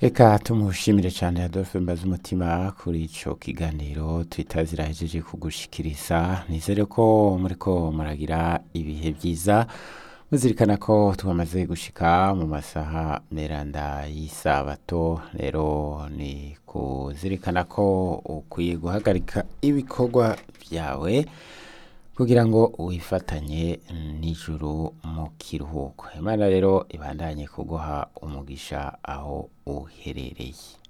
Eka tumushimire cyane Adolphe mbaza umutima kuri ico kiganiro twita zirahejeje kugushikiriza nizere ko muriko muragira ibihe byiza muzirikana ko twamaze gushika mu masaha meranda y'isabato rero ni kuzirikana ko ukwiye guhagarika ibikorwa byawe kugira ngo wifatanye n'ijuru mu kiruhuko imana rero ibandanye kuguha umugisha aho uherereye